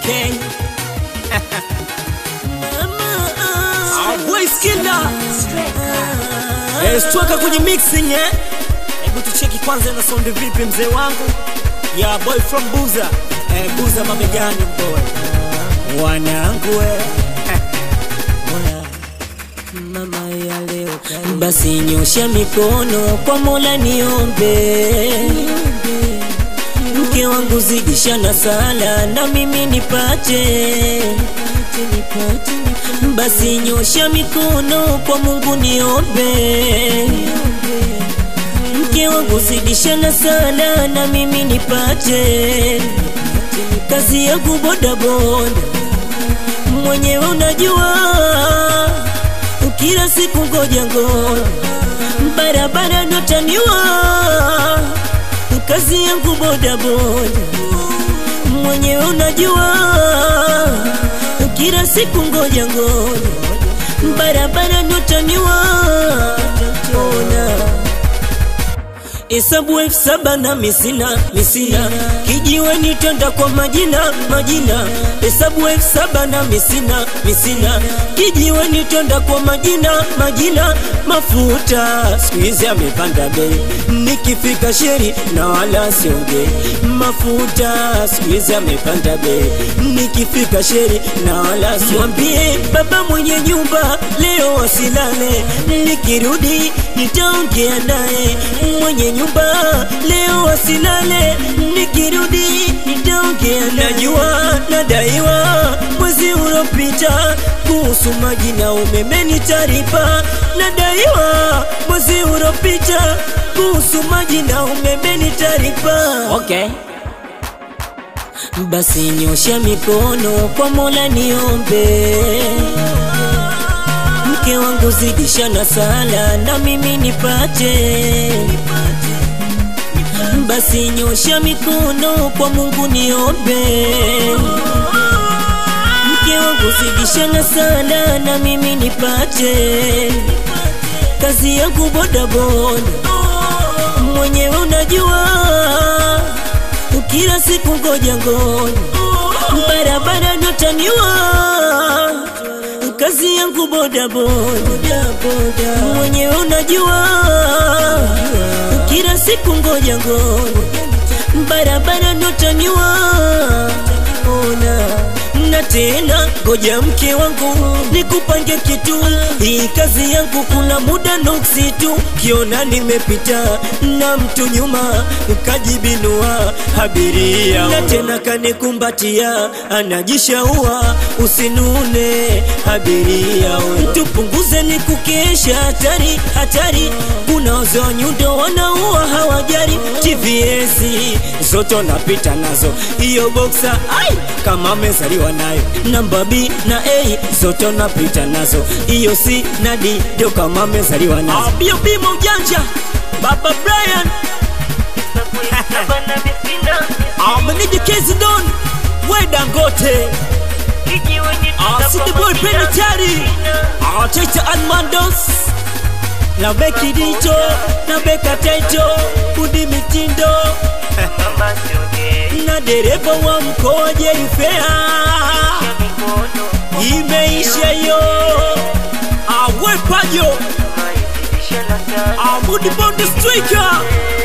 Okay. Ah, boy Skilla. Eh, stuaka kwenye mixing eh. Hebu tucheki kwanza na sound vipi mzee wangu. Ya boy from Buza. Eh, Buza mabegani boy. Wanangu eh. Mama ya leo kali. Basi nyosha mikono kwa Mola niombe, mke wangu zidisha na sala na mimi nipate. Basi nyosha mikono kwa Mungu niombe, mke wangu zidisha na sala na mimi nipate. Kazi yangu bodaboda mwenyewe unajua kila siku ngoja ngoja, barabara notaniwa, kazi yangu boda boda, mwenyewe unajua, kila siku ngoja ngoja, barabara notaniwa, ona Hesabu elfu saba na misina misina, kijiweni twenda kwa majina majina. Hesabu elfu saba na misina misina, kijiweni twenda kwa majina majina. Mafuta siku hizi amepanda bei, nikifika sheri na wala siongei. Mafuta siku hizi amepanda bei, nikifika sheri na wala siambie baba mwenye nyumba leo wasilale, nikirudi nitaongea naye mwenye nyumba leo wasilale, nikirudi nitaongea naye. Najua nadaiwa mwezi uliopita kuhusu maji na umeme nitaripa, nadaiwa mwezi uliopita kuhusu maji na umeme nitaripa. Okay. Basi nyosha mikono kwa Mola niombe, mke wangu zidisha na sala na mimi nipate. Basi nyosha mikono kwa Mungu niombe, mke wangu zidisha na sala na mimi nipate. Kazi yangu bodaboda, mwenyewe unajua kila siku ngoja ngoja, barabara notaniwa, kazi yangu boda boda boda, mwenyewe unajua, kila siku ngoja ngoja, barabara notaniwa, ona na tena ngoja mke wangu nikupange kitu, hii kazi yangu kuna muda nuksi tu, kiona nimepita na mtu nyuma kajibinua abiria, na tena kanikumbatia anajishaua, usinune abiria, tupunguze ni kukesha, hatari hatari, kuna wazee nyundo wanaua hawajari, TVS zote napita nazo, hiyo boxa ai kama amezaliwa nayo namba B na A zote napita nazo, hiyo C na D ndio kama amezaliwa nazo. Bio bimo ujanja. Baba Brian. Ah, meneja Kezi Don. We Dangote. Ah, City Boy Penitentiary. Ah, Chaita Almandos. Na Beki Dito, na Beka Taito, Budi Mitindo. na dereva wa mkoa Jerifea. Imeisha yo. Ah, we Pajo. Ah, Budi Bondi Striker.